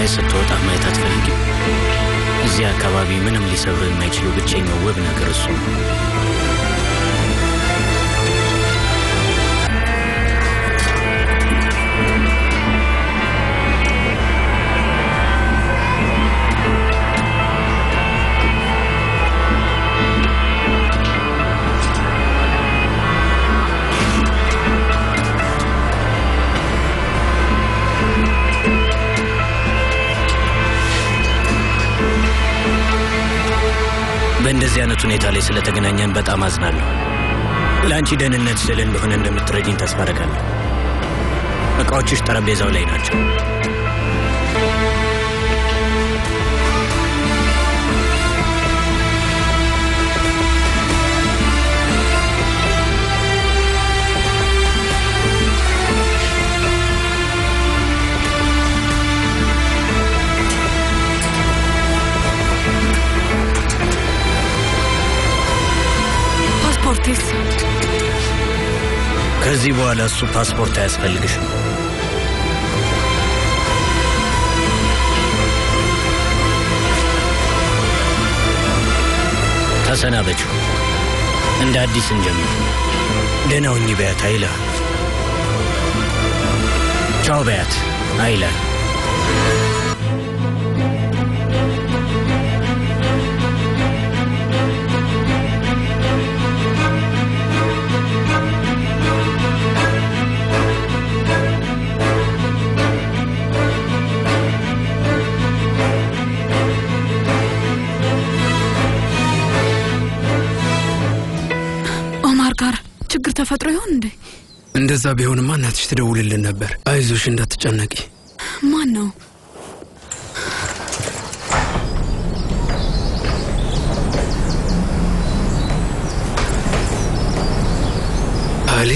ፀሐይ ስትወጣ ማየት አትፈልጊም? እዚህ አካባቢ ምንም ሊሰብር የማይችለው ብቸኛው ውብ ነገር እሱ ነው። በእንደዚህ አይነት ሁኔታ ላይ ስለተገናኘን በጣም አዝናለሁ። ለአንቺ ደህንነት ስል እንደሆነ እንደምትረጂኝ ተስፋ አደርጋለሁ። እቃዎችሽ ጠረጴዛው ላይ ናቸው። ፓስፖርቴስ? ከዚህ በኋላ እሱ ፓስፖርት አያስፈልግሽም። ተሰናበችው። እንደ አዲስ እንጀምር። ደህና ሁኚ በያት አይላ። ቻው በያት አይላ። ኦማር ጋር ችግር ተፈጥሮ ይሆን እንዴ? እንደዛ ቢሆንማ እናትሽ ትደውልልን ነበር። አይዞሽ እንዳትጨነቂ። ማን ነው? አሊ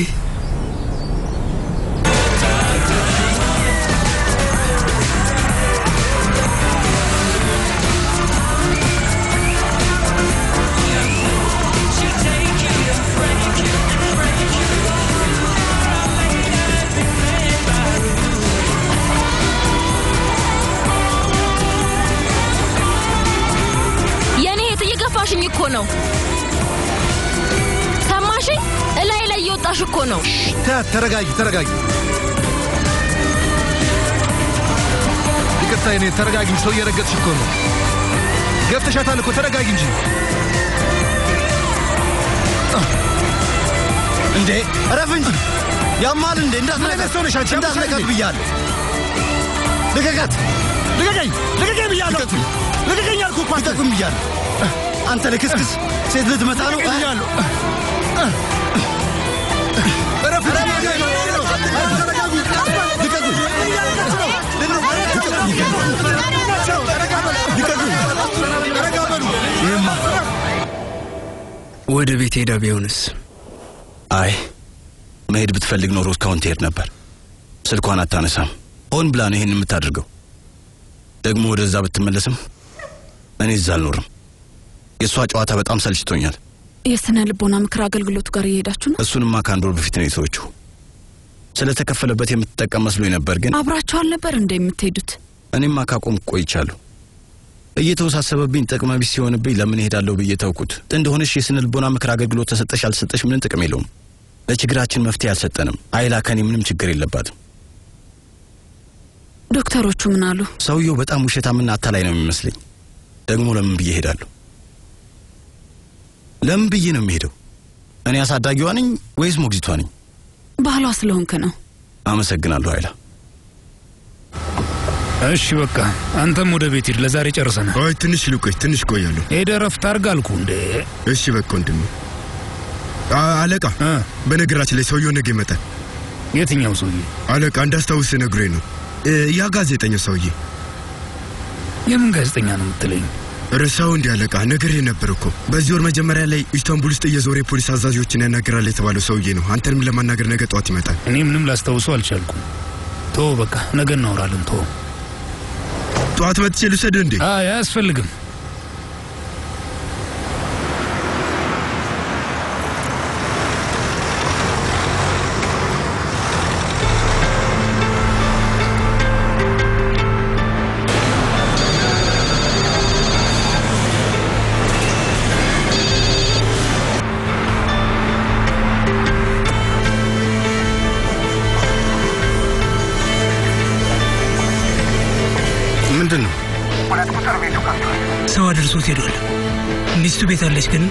የኔ እህት እየገፋሽኝ እኮ ነው። ሰማሽኝ? እላይ ላይ እየወጣሽ እኮ ነው። ተያት፣ ተረጋጊ፣ ተረጋጊ። ይቅርታ የኔ ተረጋጊ። ሰው እየረገጥሽ እኮ ነው። ገብተሻታል እኮ ተረጋጊ እንጂ። እንዴ እረፍ እንጂ ያማል እንዴ እንዳትነካት ሰው ነሽ አንቺ? እንዳትነካት እንዴ? ብያለሁ ልቀቃት ልቀቀኝ፣ ልቀቀኝ ብያለሁ። ልቀቀኝ አልኩህ እኮ አንተ። ልቀቁም ብያለሁ አንተ ልክስክስ ሴት ልትመታ ነው ልቀቀኝ ብያለሁ። እረፍ እንጂ። ወደ ቤት ሄዳ ቢሆንስ? አይ መሄድ ብትፈልግ ኖሮ እስካሁን ትሄድ ነበር ስልኳን አታነሳም ሆን ብላ ነው ይህን የምታደርገው ደግሞ ወደዛ ብትመለስም እኔ እዛ አልኖርም የእሷ ጨዋታ በጣም ሰልችቶኛል የስነ ልቦና ምክር አገልግሎቱ ጋር እየሄዳችሁ ነው? እሱንማ ከአንድ ወር በፊት ነው የተወችው ስለተከፈለበት የምትጠቀም መስሎኝ ነበር ግን አብራችሁ አልነበር እንደ የምትሄዱት? እኔማ ካቆም ቆይቻለሁ እየተወሳሰበብኝ ጥቅመ ቢስ ሲሆንብኝ ለምን እሄዳለሁ ብዬ ተውኩት እንደሆነሽ የስነ ልቦና ምክር አገልግሎት ተሰጠሽ አልሰጠሽ ምንም ጥቅም የለውም ለችግራችን መፍትሄ አልሰጠንም አይላ ከኔ ምንም ችግር የለባትም ዶክተሮቹ ምን አሉ? ሰውየው በጣም ውሸታምና አታላይ ነው የሚመስለኝ ደግሞ ለምን ብዬ እሄዳለሁ ለምን ብዬ ነው የሚሄደው እኔ አሳዳጊዋ ነኝ ወይስ ሞግዚቷ ነኝ ባህሏ ስለሆንክ ነው። አመሰግናለሁ አይላ እሺ በቃ አንተም ወደ ቤት ሂድ። ለዛሬ ጨርሰናል። አይ ትንሽ ልቆይ፣ ትንሽ ቆያለሁ። ሄደህ ረፍት አድርግ አልኩ እንዴ። እሺ በቃ ወንድሜ። አ- አለቃ፣ በነገራችን ላይ ሰውየው ነገ ይመጣል። የትኛው ሰውዬ? አለቃ እንዳስታውስ ነግሮኝ ነው። እ፣ ያ ጋዜጠኛው ሰውዬ። የምን ጋዜጠኛ ነው የምትለኝ? ርዕሳው እንዲህ አለቃ፣ ነገር ነበር እኮ በዚህ ወር መጀመሪያ ላይ ኢስታንቡል ውስጥ እየዞረ የፖሊስ አዛዦችን ያናገራል የተባለው ሰውዬ ነው። አንተንም ለማናገር ነገ ጠዋት ይመጣል። እኔ ምንም ላስታውሰው አልቻልኩም። ቶ በቃ ነገ እናወራለን። ቶ ጠዋት መጥቼ ልውሰድህ እንዴ? አይ አያስፈልግም። ሰው አድርሶት ሄዷል። ሚስቱ ቤት አለች ግን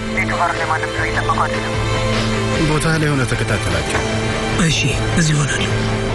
ቦታ ላይ ሆነ ተከታተላቸው። እሺ፣ እዚህ ይሆናለሁ።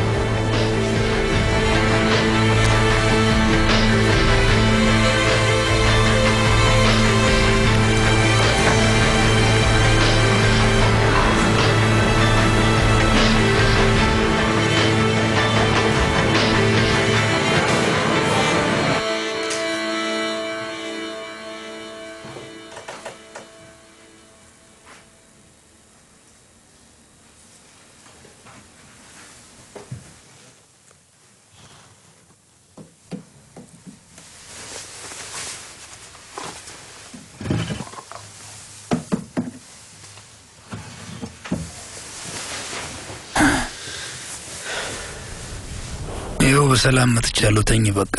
ይኸው በሰላም መጥቻለሁ። ተኝ በቃ።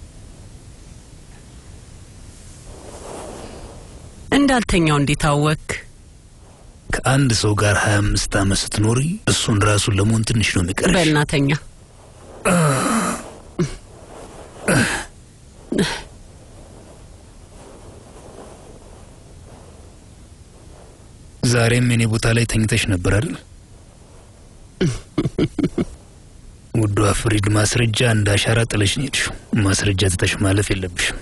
እንዳልተኛው እንዴት አወክ? ከአንድ ሰው ጋር ሀያ አምስት ዓመት ስትኖሪ እሱን ራሱን ለመሆን ትንሽ ነው የሚቀርሽ። በእናተኛ ዛሬም የኔ ቦታ ላይ ተኝተሽ ነበር አይደል? ውዷ ፍሪድ፣ ማስረጃ እንደ አሻራ ጥለሽ ነው የሄድሽው። ማስረጃ ትተሽ ማለፍ የለብሽም።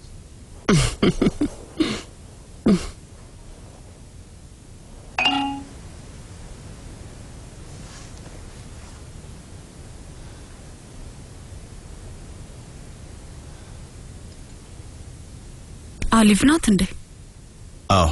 አሊፍ ናት እንዴ? አዎ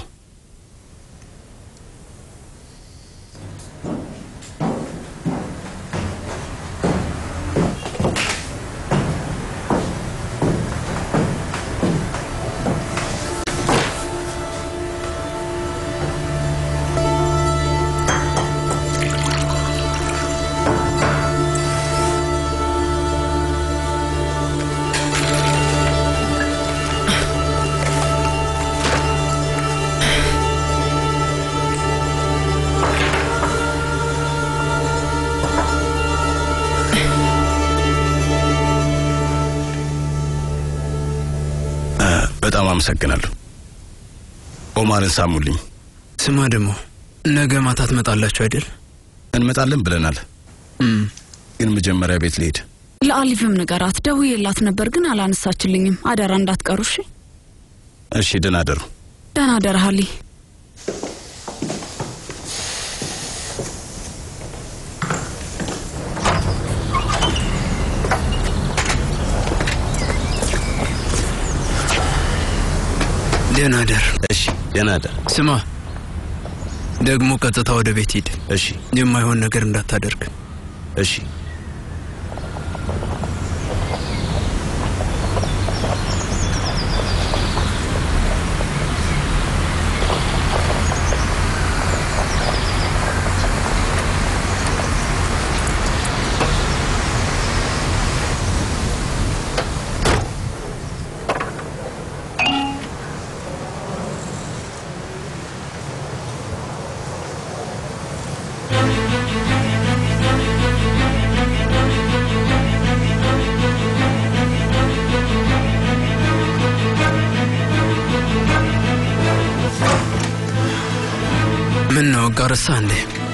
እ፣ በጣም አመሰግናለሁ። ኦማርን ሳሙልኝ። ስማ ደግሞ ነገ ማታ ትመጣላችሁ አይደል? እንመጣለን ብለናል፣ እም፣ ግን መጀመሪያ ቤት ልሄድ። ለአሊፍም ንገራት። ደውዬላት ነበር ግን አላነሳችልኝም። አደራ እንዳትቀሩ እሺ። እሺ፣ ደህና አደሩ። ደህና አደራ አሊ። ደህና ደር። እሺ፣ ደህና አደር። ስማ ደግሞ ቀጥታ ወደ ቤት ሂድ። እሺ፣ የማይሆን ነገር እንዳታደርግ። እሺ። ምን ነው ጋርሳ እንዴ?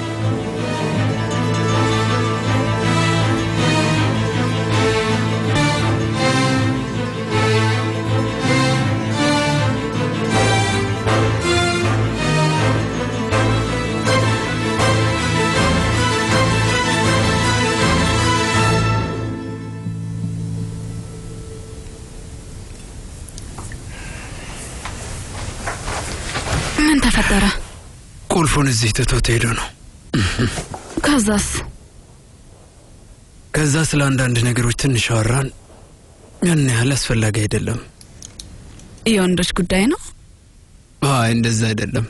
ምን ተፈጠረ? ቁልፉን እዚህ ትቶት ሄዶ ነው። ከዛስ? ከዛ ስለ አንዳንድ ነገሮች ትንሽ አወራን። ያን ያህል አስፈላጊ አይደለም። የወንዶች ጉዳይ ነው። አይ እንደዛ አይደለም።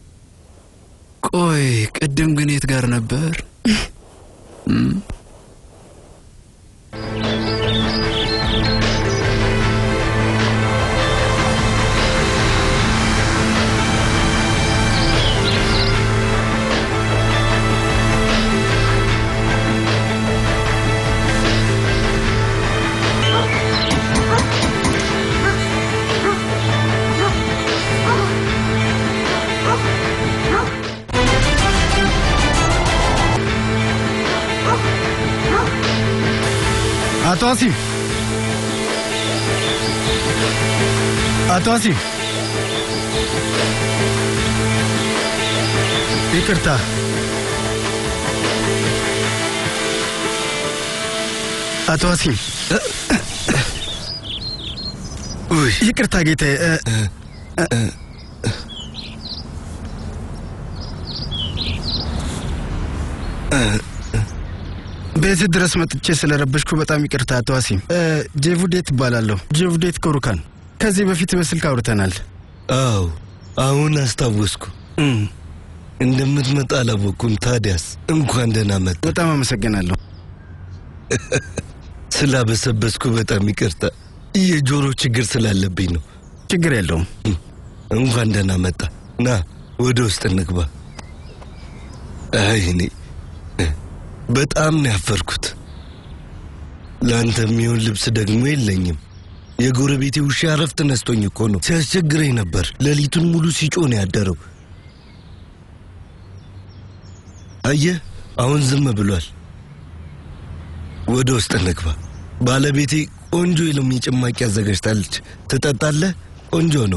ቆይ ቅድም ግን የት ጋር ነበር? እም? አቶ አሲም አቶ አሲም ይቅርታ አቶ አሲም ይቅርታ ጌታዬ እ- እ- ቤት ድረስ መጥቼ ስለረበሽኩ በጣም ይቅርታ አቶ አሲም። እ፣ ጄቡዴት እባላለሁ። ጄቡዴት ኮሩካን። ከዚህ በፊት በስልክ አውርተናል። አዎ አሁን አስታወስኩ። እንደምትመጣ አላወቅኩም። ታዲያስ እንኳን ደህና መጣ። በጣም አመሰግናለሁ። ስላበሰበስኩ በጣም ይቅርታ። የጆሮ ችግር ስላለብኝ ነው። ችግር የለውም። እንኳን ደህና መጣ። ና ወደ ውስጥ እንግባ። አይ እኔ በጣም ነው ያፈርኩት። ለአንተ የሚሆን ልብስ ደግሞ የለኝም። የጎረቤቴ ውሻ እረፍት ነስቶኝ እኮ ነው። ሲያስቸግረኝ ነበር። ሌሊቱን ሙሉ ሲጮህ ነው ያደረው። አየህ፣ አሁን ዝም ብሏል። ወደ ውስጥ እንግባ። ባለቤቴ ቆንጆ የሎሚ ጭማቂ አዘጋጅታለች። ትጠጣለህ? ቆንጆ ነው።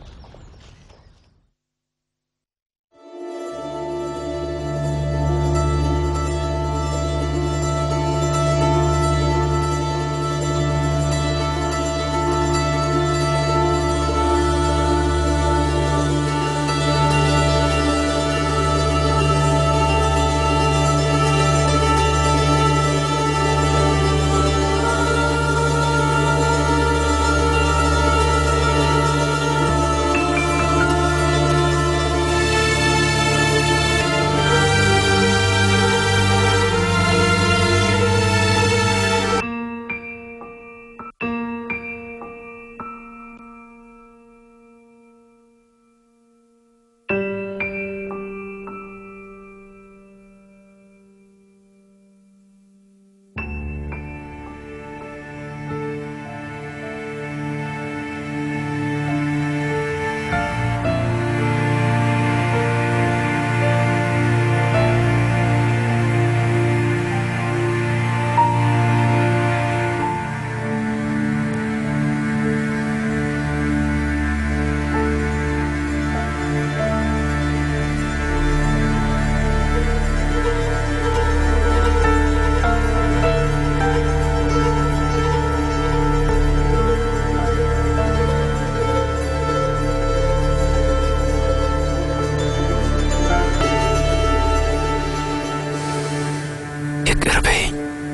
ይቅር በይኝ።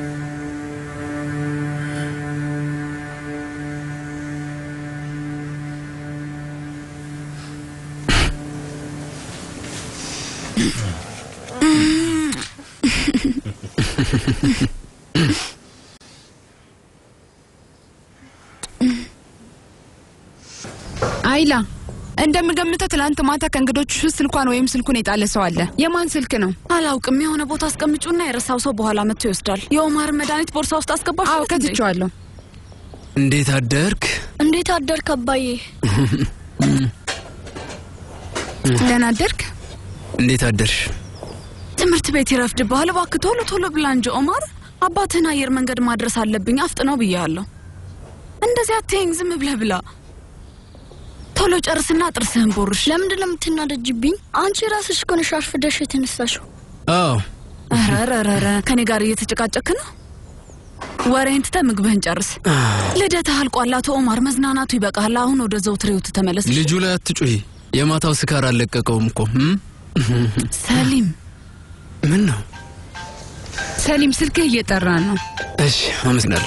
አይላ እንደምገምተው ትላንት ማታ ከእንግዶች ውስጥ ስልኳን ወይም ስልኩን የጣለ ሰው አለ። የማን ስልክ ነው? አላውቅም። የሆነ ቦታ አስቀምጩና የረሳው ሰው በኋላ መጥቶ ይወስዳል። የኦማር መድኃኒት ቦርሳ ውስጥ አስገባሽ? አዎ ከትቼዋለሁ። እንዴት አደርክ? እንዴት አደርክ አባዬ? ደህና አደርክ? እንዴት አደርሽ? ትምህርት ቤት ይረፍድብሃል። እባክህ ቶሎ ቶሎ ብላ እንጂ ኦማር። አባትህን አየር መንገድ ማድረስ አለብኝ። አፍጥነው ብያለሁ። እንደዚህ አትይኝ፣ ዝም ብለህ ብላ። ቶሎ ጨርስና ጥርስህን ቦርሽ። ለምንድን ነው የምትናደጅብኝ? አንቺ ራስሽ እኮ ነሽ አርፍደሽ የተነሳሽው። አዎ ረረረረ ከኔ ጋር እየተጨቃጨክ ነው። ወሬን ትተህ ምግብህን ጨርስ። ልደትህ አልቋል አቶ ኦማር። መዝናናቱ ይበቃል። አሁን ወደ ዘውትር ህይወት ተመለስ። ልጁ ላይ አትጩሂ። የማታው ስካር አልለቀቀውም እኮ እም? ሰሊም ምን ነው? ሰሊም ስልክህ እየጠራ ነው። እሺ አመሰግናለሁ።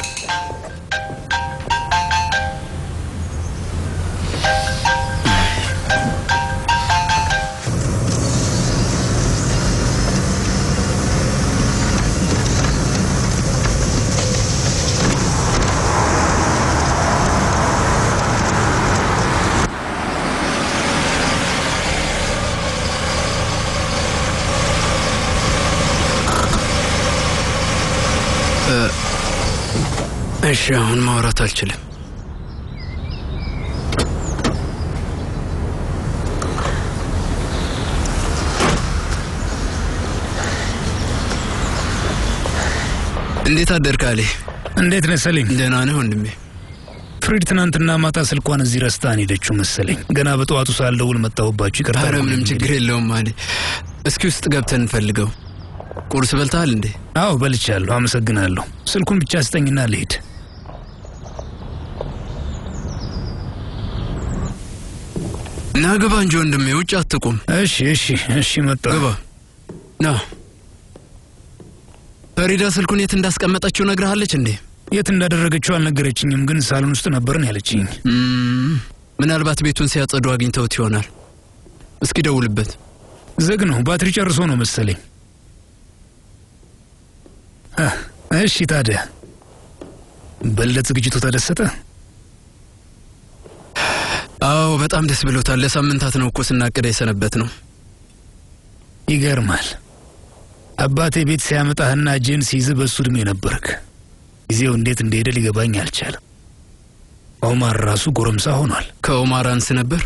እሺ አሁን ማውራት አልችልም። እንዴት አደርክ አሊ? እንዴት ነህ ሰሊም? ደህና ነህ ወንድሜ? ፍሪድ ትናንትና ማታ ስልኳን እዚህ ረስታን ሄደችው መሰለኝ። ገና በጠዋቱ ሳልደውል መጣሁባችሁ። ይቅርታ። ኧረ ምንም ችግር የለውም አለ። እስኪ ውስጥ ገብተን እንፈልገው። ቁርስ በልተሃል እንዴ? አዎ በልቻለሁ፣ አመሰግናለሁ። ስልኩን ብቻ ስጠኝና ልሄድ። ና ግባ እንጂ ወንድሜ፣ ውጭ አትቁም። እሺ እሺ እሺ፣ መጣሁ። ግባ። ና ፈሪዳ ስልኩን የት እንዳስቀመጠችው ነግረሃለች እንዴ? የት እንዳደረገችው አልነገረችኝም፣ ግን ሳሎን ውስጥ ነበርን ያለችኝ። እም፣ ምናልባት ቤቱን ሲያጸዱ አግኝተውት ይሆናል። እስኪ ደውልበት። ዝግ ነው፣ ባትሪ ጨርሶ ነው መሰለኝ። አ፣ እሺ ታዲያ በልደት ዝግጅቱ ተደሰተ? አዎ በጣም ደስ ብሎታል። ለሳምንታት ነው እኮ ስናቅድ የሰነበት ነው። ይገርማል። አባቴ ቤት ሲያመጣህና እጅህን ሲይዝ በእሱ ዕድሜ ነበርክ። ጊዜው እንዴት እንደሄደ ሊገባኝ አልቻለም። ኦማር ራሱ ጎረምሳ ሆኗል። ከኦማር አንስ ነበር።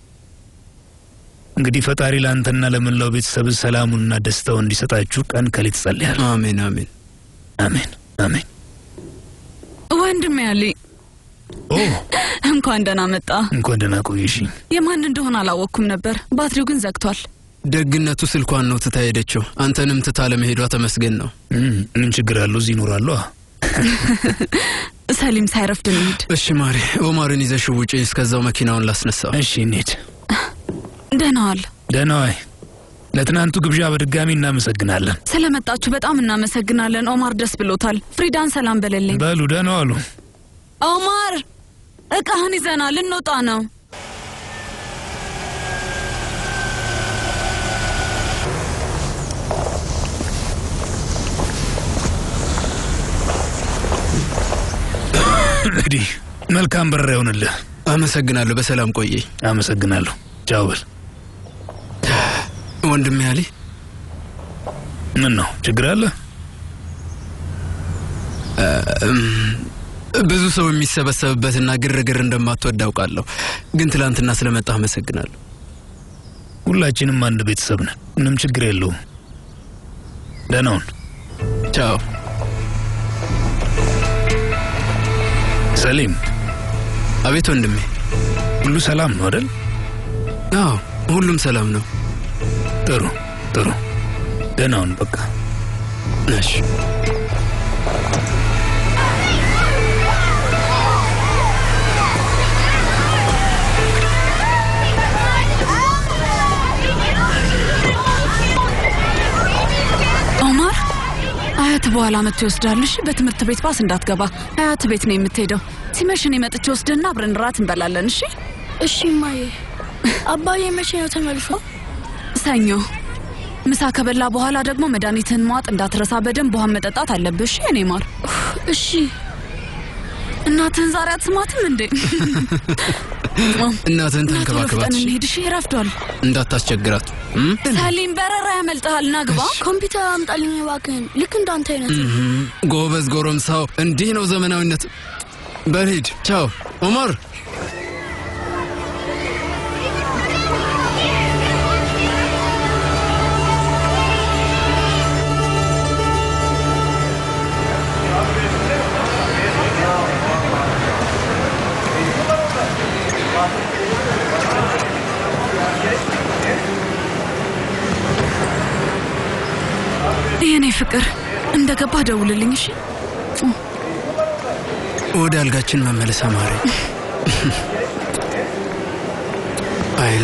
እንግዲህ ፈጣሪ ለአንተና ለመላው ቤተሰብ ሰላሙንና ደስታው እንዲሰጣችሁ ቀን ከሌት ጸልያለሁ። አሜን አሜን አሜን አሜን። ወንድሜ ያሌ ኦ እንኳን ደህና መጣ። እንኳን ደህና ቆየሽኝ። የማን እንደሆነ አላወቅኩም ነበር። ባትሪው ግን ዘግቷል። ደግነቱ ስልኳን ነው ትታ ሄደችው። አንተንም ትታ ለመሄዷ ተመስገን ነው። እም፣ ምን ችግር አለው? እዚህ ይኖራለሁ። ሰሊም ሳይረፍድ እንሂድ። እሺ ማሪ፣ ኦማርን ይዘሽው ውጪ። እስከዛው መኪናውን ላስነሳው። እሺ እንሂድ። ደህና ዋል። ደህና ዋይ። ለትናንቱ ግብዣ በድጋሚ እናመሰግናለን። ስለመጣችሁ በጣም እናመሰግናለን። ኦማር ደስ ብሎታል። ፍሪዳን ሰላም በለልኝ። በሉ ደህና ዋሉ። ኦማር እቃህን ይዘና ልንወጣ ነው። እንግዲህ መልካም በረራ ይሆንልህ። አመሰግናለሁ። በሰላም ቆየኝ። አመሰግናለሁ። ቻው በል ወንድሜ አሊ። ምን ነው ችግር አለ? ብዙ ሰው የሚሰበሰብበትና ግርግር እንደማትወድ አውቃለሁ፣ ግን ትላንትና ስለመጣህ አመሰግናለሁ። ሁላችንም አንድ ቤተሰብ ነን። ምንም ችግር የለውም። ደህና ሁን። ቻው ሰሊም። አቤት ወንድሜ። ሁሉ ሰላም ነው አይደል? አዎ ሁሉም ሰላም ነው። ጥሩ ጥሩ። ደህና ሁን በቃ። እሺ ኦማር አያት በኋላ መጥቶ ይወስዳል። እሺ፣ በትምህርት ቤት ባስ እንዳትገባ። አያት ቤት ነው የምትሄደው። ሲመሽ እኔ መጥቼ ወስድና አብረን ራት እንበላለን። እሺ እሺ እማዬ። አባዬ መቼ ነው ተመልሶ? ሰኞ ምሳ ከበላ በኋላ ደግሞ መድኃኒትህን መዋጥ እንዳትረሳ። በደንብ ውሃን መጠጣት አለብህ። እሺ እኔ ማር። እሺ እናትህን ዛሬ አትስማትም እንዴ? እናትህን እና ቶሎ ተንከባከባት። ፍጠን እሺ? እንሂድ። እሺ ረፍዷል። እንዳታስቸግራት። እም? ሰሊም በረራ ያመልጥሃል። ና ግባ። ኮምፒውተር አምጣልኝ እባክህን። ልክ እንዳንተ አይነት እም፣ ጎበዝ ጎረምሳው፣ እንዲህ ነው ዘመናዊነት። በልሂድ። ቻው ኦማር። የኔ ፍቅር እንደ ገባ ደውልልኝ። እሺ ወደ አልጋችን መመለስ አማረ። አይላ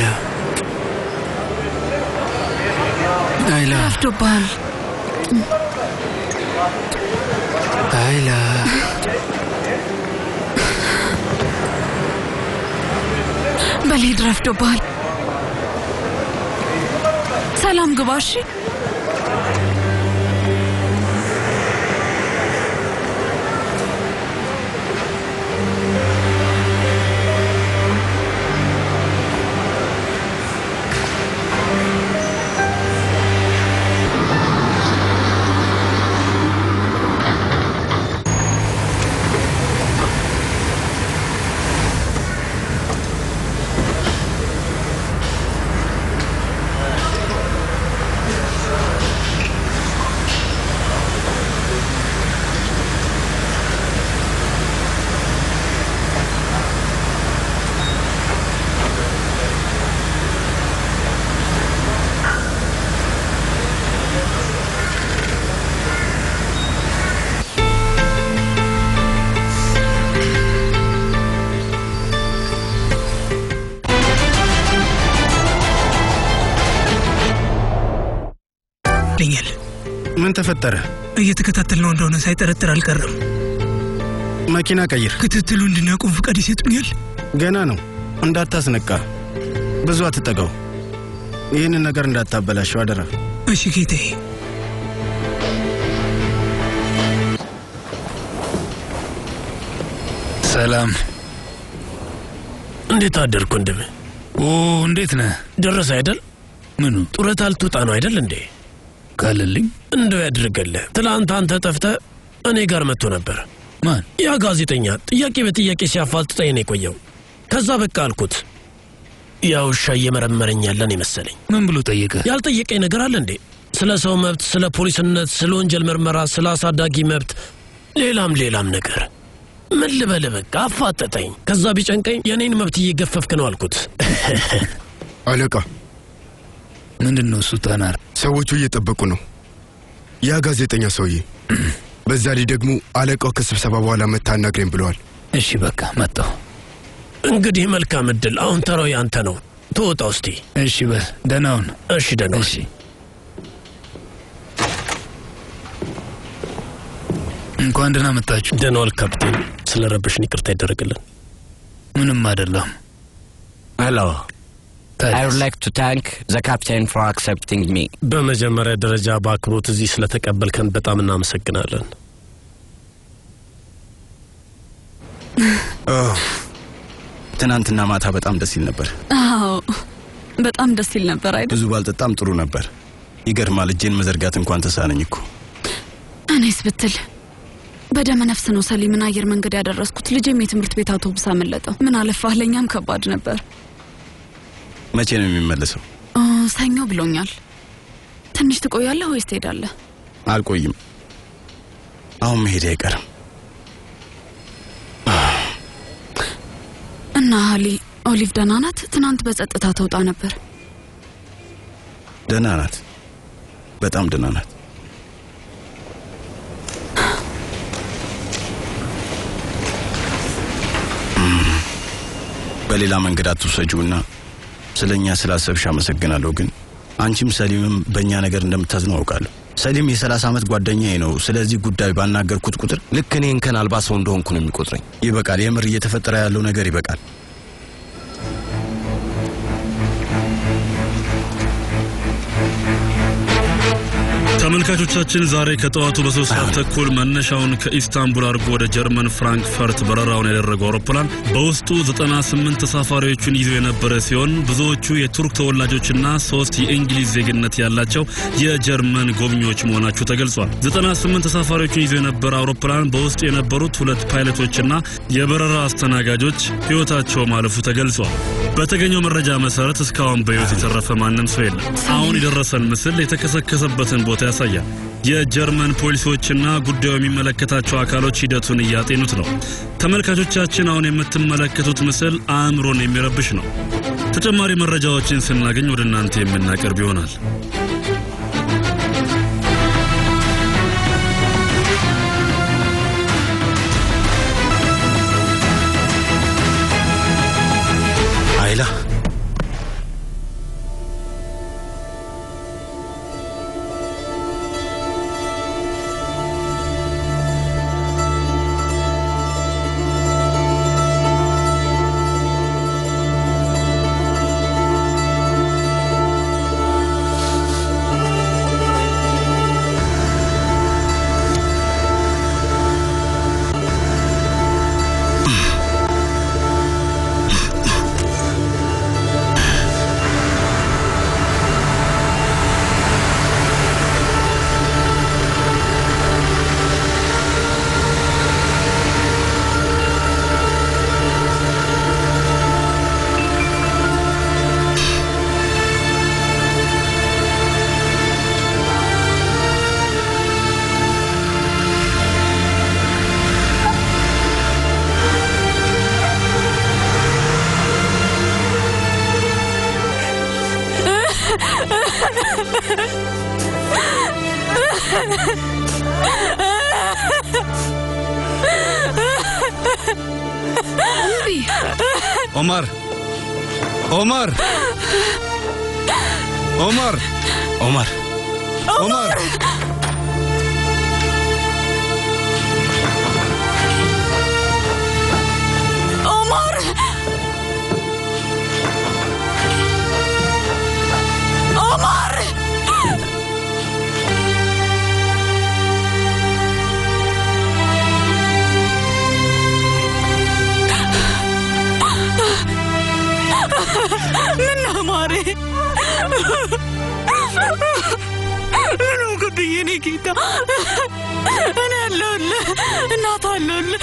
አይላ ረፍዶብሃል። አይላ በልሂድ፣ ረፍዶብሃል። ሰላም ግባ። እሺ ይመስለኛል። ምን ተፈጠረ? እየተከታተልነው እንደሆነ ሳይጠረጥር አልቀረም። መኪና ቀይር። ክትትሉ እንድናቆም ፍቃድ ይሰጡኛል? ገና ነው። እንዳታስነቃ፣ ብዙ አትጠጋው። ይህንን ነገር እንዳታበላሸው አደራ። እሺ ጌታዬ። ሰላም። እንዴት አደርኩ ወንድሜ? ኦ እንዴት ነህ? ደረሰ አይደል? ምኑ? ጡረታ ልትወጣ ነው አይደል እንዴ? ካለልኝ እንደው ያድርግልህ። ትላንት አንተ ጠፍተህ እኔ ጋር መጥቶ ነበር። ማን? ያ ጋዜጠኛ ጥያቄ በጥያቄ ሲያፋልጥጠኝ ነው የቆየው። ከዛ በቃ አልኩት። ያ ውሻ እየመረመረኝ ያለን የመሰለኝ። ምን ብሎ ጠየቀ? ያልጠየቀኝ ነገር አለ እንዴ? ስለ ሰው መብት፣ ስለ ፖሊስነት፣ ስለ ወንጀል ምርመራ፣ ስለ አሳዳጊ መብት፣ ሌላም ሌላም ነገር ምን ልበል በቃ አፋጠጠኝ። ከዛ ቢጨንቀኝ የኔን መብት እየገፈፍክ ነው አልኩት። አለቃ ምንድን ነው እሱ? ታናር ሰዎቹ እየጠበቁ ነው። ያ ጋዜጠኛ ሰውዬ። በዛ ላይ ደግሞ አለቃው ከስብሰባ በኋላ መታ አናግረኝ ብለዋል። እሺ በቃ መጣሁ። እንግዲህ መልካም እድል። አሁን ተራው ያንተ ነው። ተወጣ ውስቲ። እሺ በል ደህና ሁን። እሺ ደህና ሁን። እሺ እንኳን ደህና መጣችሁ። ደህና ዋል ካፕቴን። ስለ ረበሽን ይቅርታ ይደረግልን። ምንም አይደለም። ሄሎ I would like to thank the captain for accepting me. በመጀመሪያ ደረጃ በአክብሮት እዚህ ስለተቀበልከን በጣም እናመሰግናለን። ትናንትና ማታ በጣም ደስ ይል ነበር። አዎ በጣም ደስ ይል ነበር አይደል? ብዙ ባልጠጣም ጥሩ ነበር። ይገርማል፣ እጄን መዘርጋት እንኳን ተሳነኝ እኮ። እኔስ ብትል በደመ ነፍስ ነው ሰሊምን አየር መንገድ ያደረስኩት። ልጄም የትምህርት ቤት አውቶቡስ አመለጠው። ምን አለፋህ፣ ለእኛም ከባድ ነበር። መቼ ነው የሚመለሰው? እ፣ ሰኞ ብሎኛል። ትንሽ ትቆያለህ ወይስ ትሄዳለህ? አልቆይም። አሁን መሄድ አይቀርም። እና ሀሊ ኦሊቭ ደህና ናት? ትናንት በጸጥታ ተውጣ ነበር። ደህና ናት፣ በጣም ደህና ናት። በሌላ መንገድ አትውሰጂውና ስለ እኛ ስላሰብሽ አመሰግናለሁ። ግን አንቺም ሰሊምም በእኛ ነገር እንደምታዝኑ አውቃለሁ። ሰሊም የሰላሳ ዓመት ጓደኛዬ ነው። ስለዚህ ጉዳይ ባናገርኩት ቁጥር ልክ እኔ እንከን አልባ ሰው እንደሆንኩ ነው የሚቆጥረኝ። ይበቃል። የምር እየተፈጠረ ያለው ነገር ይበቃል። ተመልካቾቻችን ዛሬ ከጠዋቱ በሶስት ሰዓት ተኩል መነሻውን ከኢስታንቡል አድርጎ ወደ ጀርመን ፍራንክፈርት በረራውን ያደረገው አውሮፕላን በውስጡ 98 ተሳፋሪዎችን ይዞ የነበረ ሲሆን ብዙዎቹ የቱርክ ተወላጆችና ሶስት የእንግሊዝ ዜግነት ያላቸው የጀርመን ጎብኚዎች መሆናቸው ተገልጿል። 98 ተሳፋሪዎችን ይዞ የነበረ አውሮፕላን በውስጡ የነበሩት ሁለት ፓይለቶችና የበረራ አስተናጋጆች ሕይወታቸው ማለፉ ተገልጿል። በተገኘው መረጃ መሰረት እስካሁን በሕይወት የተረፈ ማንም ሰው የለም። አሁን የደረሰን ምስል የተከሰከሰበትን ቦታ ያሳያል። የጀርመን ፖሊሶችና ጉዳዩ የሚመለከታቸው አካሎች ሂደቱን እያጤኑት ነው። ተመልካቾቻችን አሁን የምትመለከቱት ምስል አእምሮን የሚረብሽ ነው። ተጨማሪ መረጃዎችን ስናገኝ ወደ እናንተ የምናቀርብ ይሆናል። አይላ ኦማር ኦማር ኦማር ኦማር ኦማር ኦማር ኦማር ምን ነው ማሬ? ምን ሆንክብኝ የኔ ጌታ? እኔ አለሁልህ፣ እናት አለሁልህ።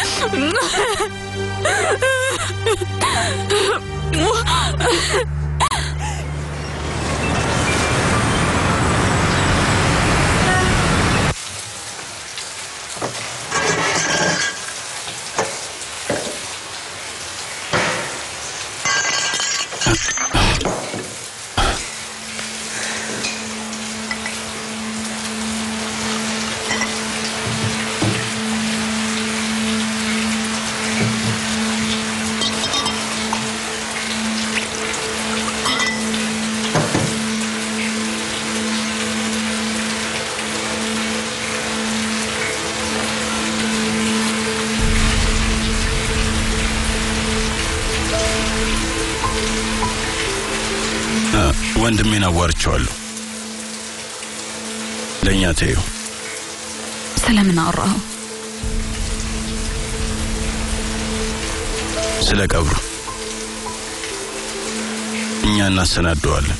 ወንድሜን አዋርቼዋለሁ። ለእኛ ተይው። ስለምን አወራኸው? ስለ ቀብሩ እኛ እናሰናደዋለን።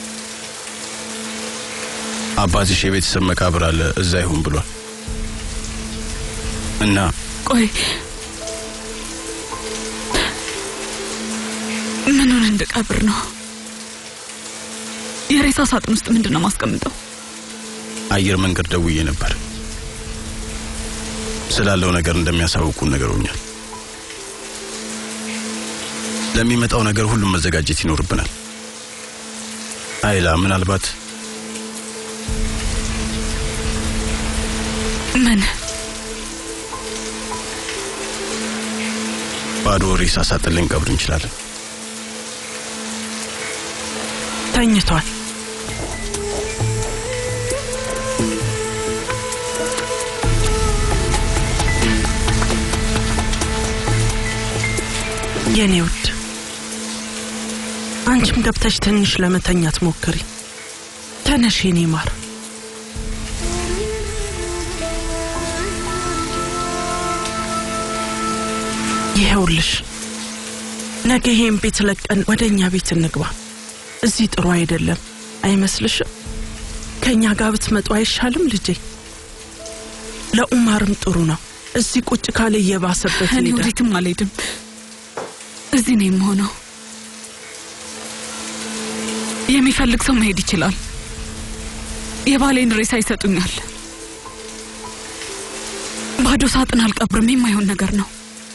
አባትሽ የቤተሰብ መቃብር አለ፣ እዛ ይሁን ብሏል እና ቆይ ምኑን እንድቀብር ነው? የሬሳ ሳጥን ውስጥ ምንድን ነው ማስቀምጠው? አየር መንገድ ደውዬ ነበር። ስላለው ነገር እንደሚያሳውቁን ነገሮኛል። ለሚመጣው ነገር ሁሉም መዘጋጀት ይኖርብናል። አይላ ምናልባት ምን ባዶ ሬሳ ሳጥን ልንቀብር እንችላለን። ተኝቷል። የኔ ውድ አንቺም ገብተሽ ትንሽ ለመተኛት ሞክሪ። ተነሽ የኔ ማር። ይኸውልሽ ነገ ይሄን ቤት ለቀን ወደ እኛ ቤት እንግባ። እዚህ ጥሩ አይደለም አይመስልሽም? ከእኛ ጋር ብትመጡ አይሻልም ልጄ? ለኡማርም ጥሩ ነው። እዚህ ቁጭ ካለ እየባሰበት እኔ ይሄዳል። ወዴትም አልሄድም። እዚህ ነው የምሆነው። የሚፈልግ ሰው መሄድ ይችላል። የባሌን ሬሳ ይሰጡኛል። ባዶ ሳጥን አልቀብርም። የማይሆን ነገር ነው።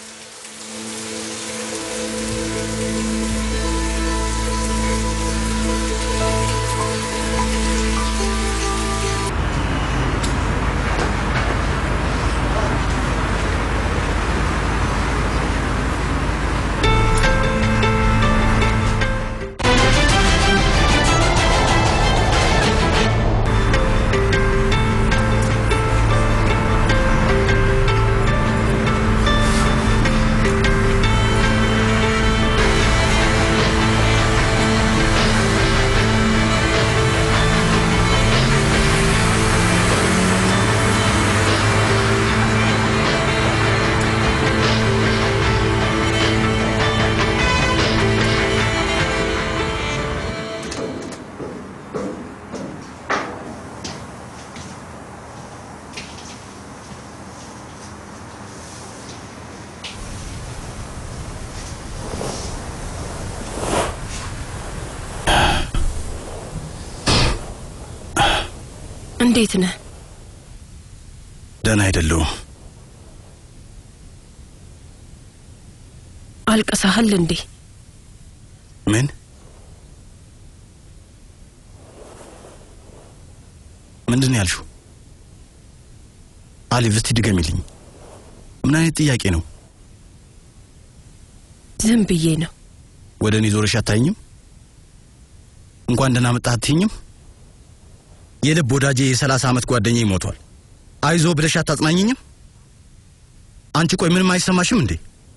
እንዴት ነህ? ደህና አይደለሁም። አልቅሰሃል እንዴ? ምን ምንድን ነው ያልሽው? አሊቭ እስቲ ድገሚልኝ። ምን አይነት ጥያቄ ነው? ዝም ብዬ ነው። ወደ እኔ ዞረሽ አታይኝም? እንኳን ደህና መጣህ አትይኝም? የልብ ወዳጄ የሰላሳ ዓመት ጓደኛዬ ሞቷል። አይዞ ብለሽ አታጽናኝኝም? አንቺ ቆይ ምንም አይሰማሽም እንዴ?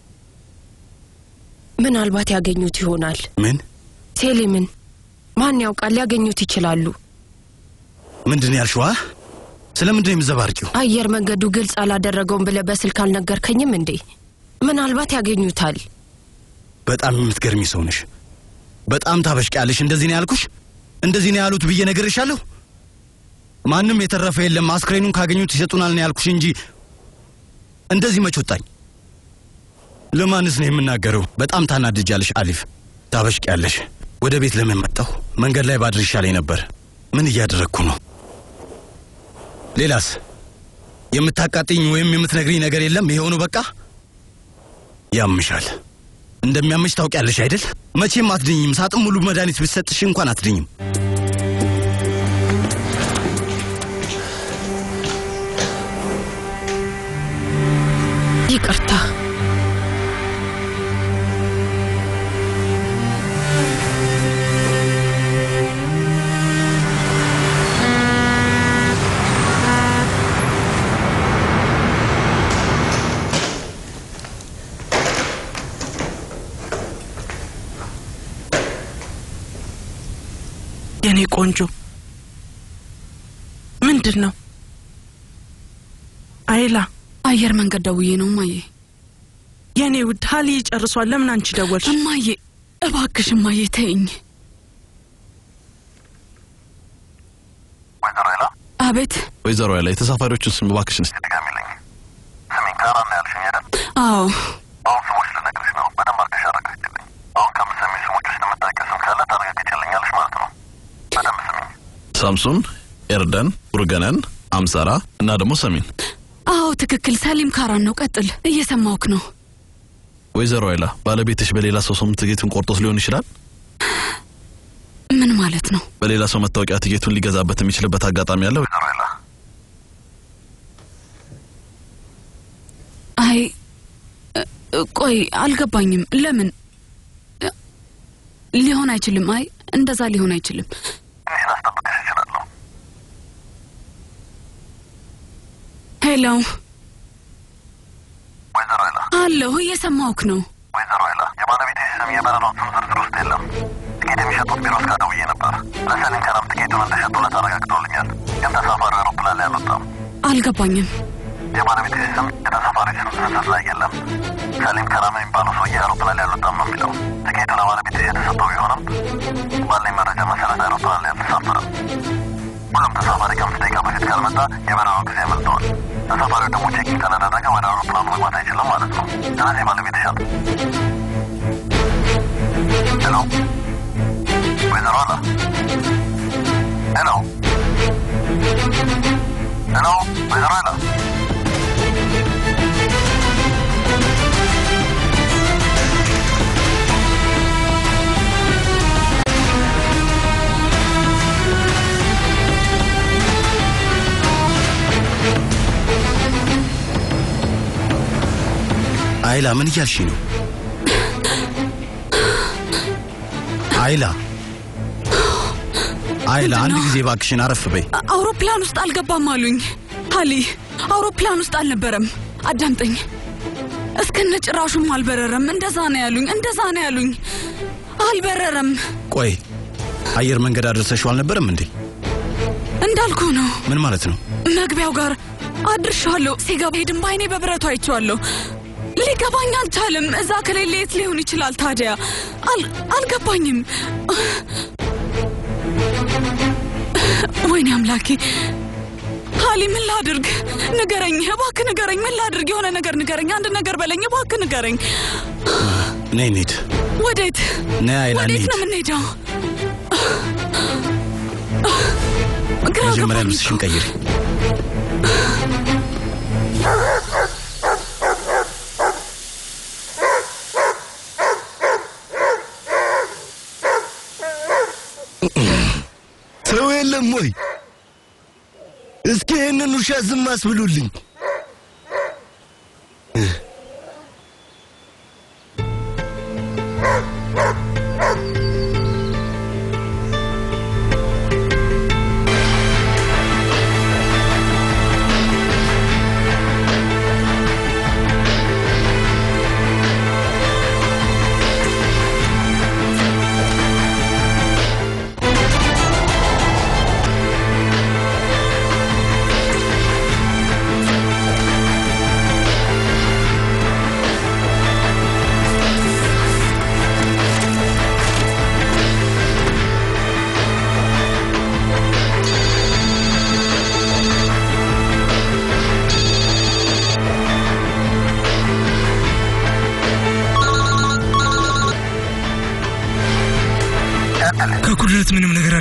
ምናልባት ያገኙት ይሆናል። ምን ሴሊምን ማን ያውቃል? ሊያገኙት ይችላሉ። ምንድን ነው ያልሽዋ? ስለምንድን ነው የምዘባርቂው? አየር መንገዱ ግልጽ አላደረገውም ብለህ በስልክ አልነገርከኝም እንዴ? ምናልባት ያገኙታል። በጣም የምትገርሚ ሰው ነሽ። በጣም ታበሽቂያለሽ። እንደዚህ ነው ያልኩሽ? እንደዚህ ነው ያሉት ብዬ ነግሬሻለሁ? ማንም የተረፈ የለም፣ አስክሬኑን ካገኙት ይሰጡናል ነው ያልኩሽ እንጂ እንደዚህ መች ወጣኝ? ለማንስ ነው የምናገረው? በጣም ታናድጃለሽ አሊፍ፣ ታበሽቂያለሽ። ወደ ቤት ለምን መጣሁ? መንገድ ላይ ባድር ይሻለኝ ነበር። ምን እያደረግኩ ነው? ሌላስ የምታቃጥኝ ወይም የምትነግሪኝ ነገር የለም? ይሄው ነው በቃ። ያምሻል። እንደሚያምሽ ታውቂያለሽ አይደል? መቼም አትድኝም። ሳጥን ሙሉ መድኃኒት ብትሰጥሽ እንኳን አትድኝም። ይቅርታ። የኔ ቆንጆ ምንድን ነው? አይላ አየር መንገድ ደውዬ ነው እማዬ። የኔ ውድ ሀሊ ጨርሷል። ለምን አንቺ ደወልሽ? እማዬ እባክሽ እማዬ ተይኝ። ወይዘሮ ሌላ አቤት። ወይዘሮ ሌላ የተሳፋሪዎችን ስም እባክሽን እስቲ ድጋሚልኝ። ስሜን ካራ ነው ያልሽኝ አይደል? አዎ አሁን ስሞች ልነግርሽ ነው። በደንብ አድርገሽ አረጋግጭልኝ። አሁን ከምትሰሚ ስሞች ውስጥ የምታውቂው ስም ካለ ታረጋግጭልኛለሽ ማለት ነው። በደንብ ስሚኝ። ሳምሱን፣ ኤርደን፣ ኡርገነን፣ አምሰራ እና ደግሞ ሰሚን። አዎ ትክክል። ሰሊም ካራን ነው። ቀጥል፣ እየሰማውክ ነው። ወይዘሮ ሌላ ባለቤትሽ በሌላ ሰው ስም ትኬቱን ቆርጦት ሊሆን ይችላል። ምን ማለት ነው? በሌላ ሰው መታወቂያ ትኬቱን ሊገዛበት የሚችልበት አጋጣሚ አለ። ወይዘሮ ሌላ አይ እ- ቆይ አልገባኝም። ለምን እ- ሊሆን አይችልም። አይ እንደዛ ሊሆን አይችልም። ትንሽ ላስጠብቅሽ እችላለሁ። ሄሎ፣ ወይዘሮ ሌላ አለሁ፣ እየሰማውክ ነው። ወይዘሮ ሌላ የባለቤትሽ ስም የበረራው ስም ዝርዝር ውስጥ የለም። ትኬት የሚሸጡት ቢሮ እስጋ ደውዬ ነበር። ለሰሊም ከረም ትኬቱን እንደሸጡለት አረጋግጠውልኛል። ግን ተሳፋሪው አውሮፕላን ላይ አልወጣም። አልገባኝም። የባለቤትሽ ስም የተሳፋሪ ስም ዝርዝር ላይ የለም። ሰሊም ከራም የሚባለው ሰውዬ አውሮፕላን ላይ አልወጣም ነው የሚለው። ትኬቱ ለባለቤትሽ የተሰጠው ቢሆንም ባለኝ መረጃ መሰረት አውሮፕላን ላይ አልተሳፈረም። ሁሉም ተሳፋሪ ከአምስት ደቂቃ በፊት ካልመጣ የበረራው ጊዜ ያመልጠዋል። ተሳፋሪው ደግሞ ቼኪን ካላደረገ ወደ አውሮፕላኑ መግባት አይችልም ማለት ነው። ስለዚህ ባለቤትሽ አለ። ሄሎ ወይዘሮ አላ ሄሎ ሄሎ ወይዘሮ አላ አይላ ምን እያልሽ ነው? አይላ አይላ፣ አንድ ጊዜ ባክሽን አረፍ በይ። አ- አውሮፕላን ውስጥ አልገባም አሉኝ። ሀሊ አውሮፕላን ውስጥ አልነበረም። አዳምጠኝ። እስከነ ጭራሹም አልበረረም። እንደዛ ነው ያሉኝ። እንደዛ ነው ያሉኝ። አልበረረም ቆይ አየር መንገድ አድርሰሽው አልነበረም እንዴ? እንዳልኩ ነው። ምን ማለት ነው? መግቢያው ጋር አድርሻለሁ። ሲገባ ሄድም በአይኔ በብረቱ አይቼዋለሁ። ሊገባኝ አልቻልም። እዛ ከሌለ የት ሊሆን ይችላል ታዲያ? አል- አልገባኝም። ወይኔ አምላኬ! ሀሊ ምን ላድርግ? ንገረኝ እባክህ ንገረኝ። ምን ላድርግ? የሆነ ነገር ንገረኝ። አንድ ነገር በለኝ እባክህ ንገረኝ። ነይ እንሂድ። ወዴት ነይ አይላ ወዴት እንሂድ። ነው የምንሄደው? ግራ መጀመሪያ ገባኝ ልብስሽን ቀይሪ። ሰው የለም ወይ? እስኪ ይህንን ውሻ ዝም አስብሉልኝ።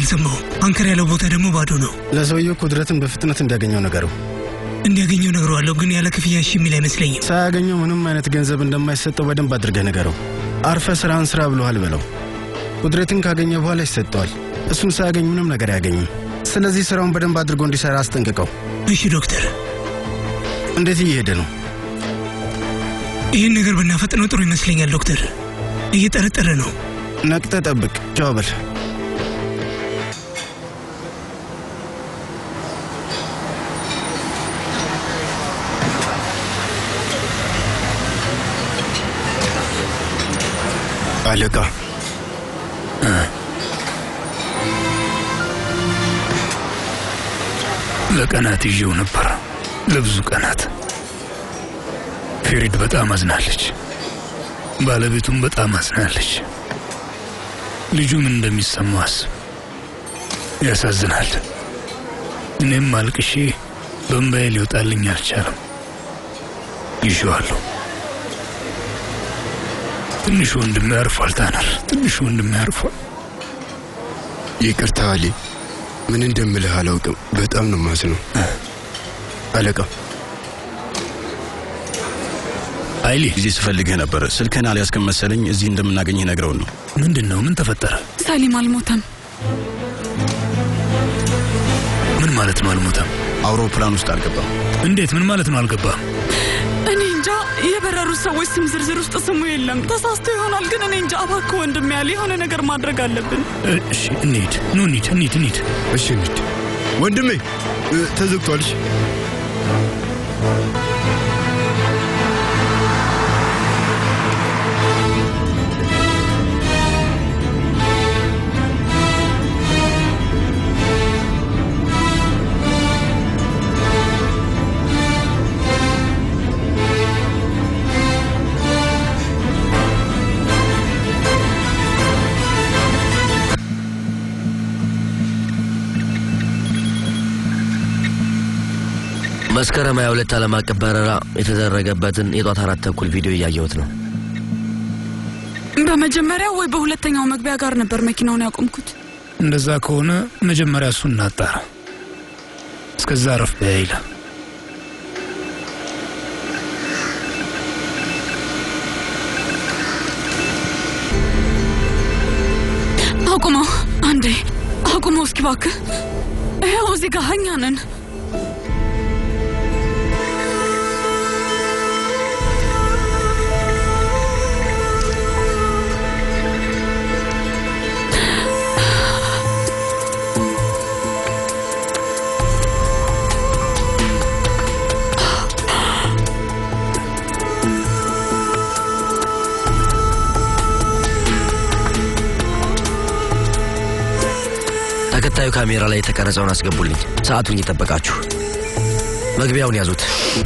አልሰማሁም። አንከር ያለው ቦታ ደግሞ ባዶ ነው። ለሰውየው ኩድረትን በፍጥነት እንዲያገኘው ነገረው። እንዲያገኘው ነግረዋለሁ፣ ግን ያለ ክፍያ እሺ የሚል አይመስለኝም። ሳያገኘው ምንም አይነት ገንዘብ እንደማይሰጠው በደንብ አድርገህ ንገረው። አርፈ ስራን ስራ ብሎሃል በለው። ኩድረትን ካገኘ በኋላ ይሰጠዋል። እሱን ሳያገኝ ምንም ነገር አያገኝም። ስለዚህ ስራውን በደንብ አድርጎ እንዲሰራ አስጠንቅቀው። እሺ ዶክተር። እንዴት እየሄደ ነው? ይህን ነገር ብናፈጥነው ጥሩ ይመስለኛል ዶክተር። እየጠረጠረ ነው። ነቅተ ጠብቅ። ቻው በል። አለቃ ለቀናት ይዤው ነበር፣ ለብዙ ቀናት። ፌሪድ በጣም አዝናለች፣ ባለቤቱም በጣም አዝናለች። ልጁ ምን እንደሚሰማው አስብ። ያሳዝናል። እኔም አልቅሼ በእምባዬ ሊወጣልኝ አልቻለም። ይዤዋለሁ። ትንሽ ወንድሜ አርፏል። ታነር ትንሽ ወንድሜ አርፏል። ይቅርታ አሊ፣ ምን እንደምልህ አላውቅም። በጣም ነው ማዝነው አለቃ። አይሊ ጊዜ ስፈልግህ ነበር። ስልክህን አልያዝክም መሰለኝ። እዚህ እንደምናገኝህ ነግረውን ነው። ምንድን ነው? ምን ተፈጠረ? ሰሊም አልሞተም። ምን ማለት ነው አልሞተም? አውሮፕላን ውስጥ አልገባም። እንዴት? ምን ማለት ነው አልገባም? እኔ እንጃ። የበረሩት ሰዎች ስም ዝርዝር ውስጥ ስሙ የለም። ተሳስቶ ይሆናል፣ ግን እኔ እንጃ። እባክህ ወንድም ያለ የሆነ ነገር ማድረግ አለብን። እሺ እንሂድ። ኑ እንሂድ፣ እንሂድ፣ እንሂድ። እሺ እንሂድ። ወንድሜ ተዘግቷል። እሺ መስከረም 22 ዓለም አቀፍ በረራ የተደረገበትን የጧት አራት ተኩል ቪዲዮ እያየሁት ነው። በመጀመሪያው ወይ በሁለተኛው መግቢያ ጋር ነበር መኪናውን ያቆምኩት። እንደዛ ከሆነ መጀመሪያ እሱን እናጣራ። እስከዛ ረፍ በያይለ አቁመው፣ አንዴ አቁመው እስኪ እባክህ። ይኸው እዚህ ጋር እኛ ነን። ተከታዩ ካሜራ ላይ የተቀረጸውን አስገቡልኝ። ሰዓቱን እየጠበቃችሁ መግቢያውን ያዙት።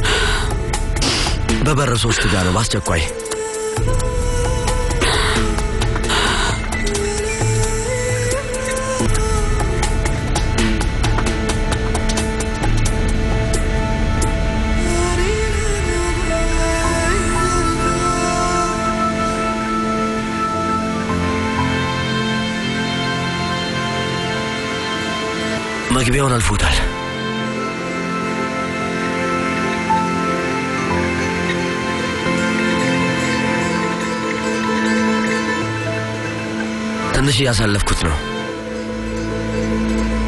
በበር ሶስት ጋር ነው። በአስቸኳይ መግቢያውን አልፎታል። ትንሽ እያሳለፍኩት ነው።